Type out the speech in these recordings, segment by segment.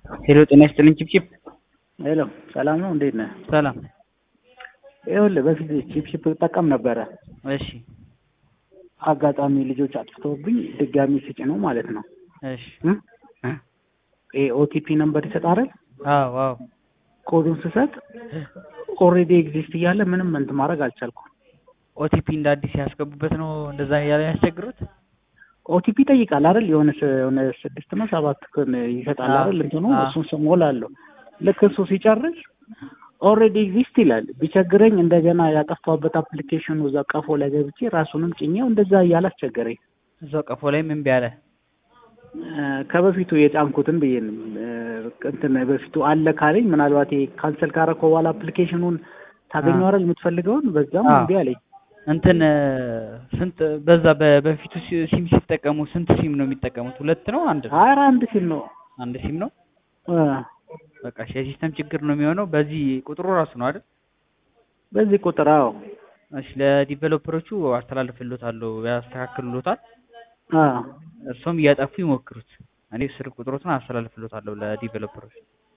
ሄሎ ጤና ይስጥልኝ ቺፕቺፕ ሄሎ ሰላም ነው፣ እንዴት ነህ? ሰላም። ይኸውልህ በፊት ቺፕቺፕ እጠቀም ነበረ። እሺ አጋጣሚ ልጆች አጥፍተውብኝ ድጋሚ ስጭ ነው ማለት ነው። እሺ ይሄ ኦቲፒ ነምበር ይሰጣል። አዎ አዎ ኮዱን ስሰጥ ኦልሬዲ ኤግዚስት እያለ ምንም እንትን ማድረግ አልቻልኩም። ኦቲፒ እንደ አዲስ ያስገቡበት ነው እንደዛ እያለ ያስቸግሩት። ኦቲፒ ይጠይቃል አይደል? የሆነ ስ- የሆነ ስድስት ነው ሰባት ክን ይሰጣል አዎ። አይደል? እንትኑ አዎ። እሱን ስሞላለሁ። ልክ እሱ ሲጨርስ ኦልሬዲ ኤግዚስት ይላል። ቢቸግረኝ እንደገና ያጠፋሁበት አፕሊኬሽኑ እዛ ቀፎ ላይ ገብቼ ራሱንም ጭኜው እንደዛ እያለ አስቸገረኝ። እዛው ቀፎ ላይ ምን ቢያለ እ፣ ከበፊቱ የጫንኩትን ብዬ ነው እ፣ እንትን በፊቱ አለ ካለኝ ምናልባት ካንሰል ካረከው በኋላ አፕሊኬሽኑን ታገኘው አይደል የምትፈልገውን በዛም አዎ። እምቢ አለኝ። እንትን ስንት በዛ በ- በፊቱ ሲ- ሲም ሲጠቀሙ ስንት ሲም ነው የሚጠቀሙት? ሁለት ነው አንድ ነው? ኧረ አንድ ሲል ነው አንድ ሲም ነው። እ፣ በቃ እሺ፣ የሲስተም ችግር ነው የሚሆነው። በዚህ ቁጥሩ ራሱ ነው አይደል? በዚህ ቁጥር አዎ እሺ፣ ለዲቨሎፐሮቹ አስተላልፍልዎታለሁ፣ ያስተካክሉሎታል። አዎ እርሶም እያጠፉ ይሞክሩት። እኔ ስልክ ቁጥሮትን አስተላልፍልዎታለሁ ለዲቨሎፐሮች።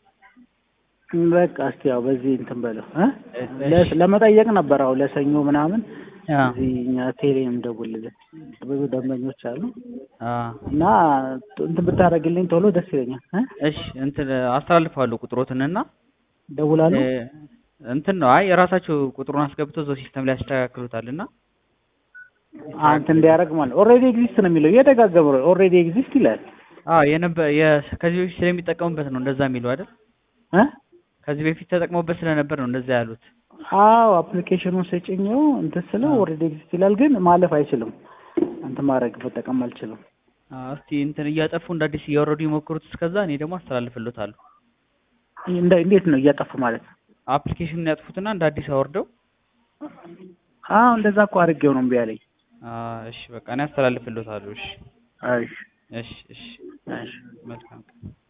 በቃ እስቲ ያው በዚህ እንትን በለው እ? እሺ። ለ- ለመጠየቅ ነበር አዎ ለሰኞ ምናምን አ እዚህ እኛ ቴሌም ደውልልን ብዙ ደንበኞች አሉ አ እና እንትን ብታደርግልኝ ቶሎ ደስ ይለኛል እ? እሺ እንትን አስተላልፋለሁ ቁጥሮትንና ደውላለሁ እ፣ እንትን ነው አይ የራሳቸው ቁጥሩን አስገብተው እዛው ሲስተም ላይ ያስተካክሉታልና አንተ እንዲያደርግ ማለት ኦልሬዲ ኤግዚስት ነው የሚለው እየደጋገመ ነው ኦልሬዲ ኤግዚስት ይላል አ የነበ የ- ከዚህ በፊት ስለሚጠቀሙበት ነው እንደዛ የሚለው አይደል? እ? ከዚህ በፊት ተጠቅመውበት ስለነበር ነው እንደዛ ያሉት። አዎ አፕሊኬሽኑን ስጭኘው እንትን ስለው አዎ። ኦልሬዲ ኤግዚስት ይላል ግን ማለፍ አይችልም እንትን ማድረግ መጠቀም አልችልም አ እስቲ እንትን እያጠፉ እንደ አዲስ እያወረዱ ይሞክሩት። እስከዛ እኔ ደግሞ አስተላልፍልዎታለሁ። እንደ እንዴት ነው እያጠፉ ማለት አፕሊኬሽኑን ያጥፉትና እንደ አዲስ አወርደው አዎ እንደዛ እኮ አድርጌው ነው እምቢ አለኝ አ እሺ በቃ እኔ አስተላልፍልዎታለሁ። እሺ እሺ እሺ እሺ እሺ መልካም